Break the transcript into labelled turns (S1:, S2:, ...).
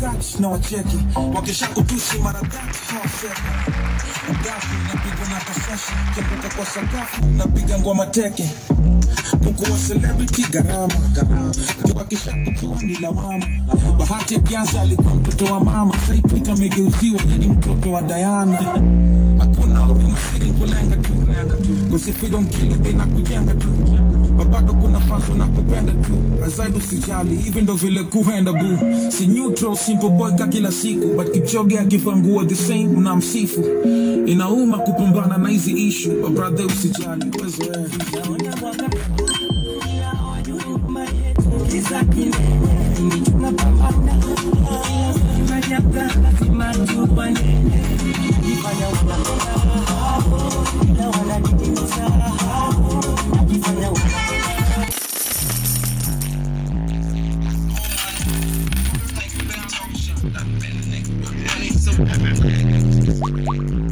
S1: scratch na wacheki wakisha kutusi mara tatu hawaseki Gafu napiga na pasasha kianguka kwa sakafu napiga ngoma teke kukuwa celebrity gharama wakisha kutua ni lawama bahati ya kianza alikuwa mtoto wa mama saipita amegeuziwa ni mtoto wa Diana hakuna huruma siri kulenga tu kusifiri mkili na kujenga tu babado kuna fans wanakupenda tu azaibu sijali hivi ndo vile kuenda bu si neutral simple boy ka kila siku but kichoge akivangua the same unamsifu inauma kupambana na hizi issue but brother usijali wezoea
S2: Money so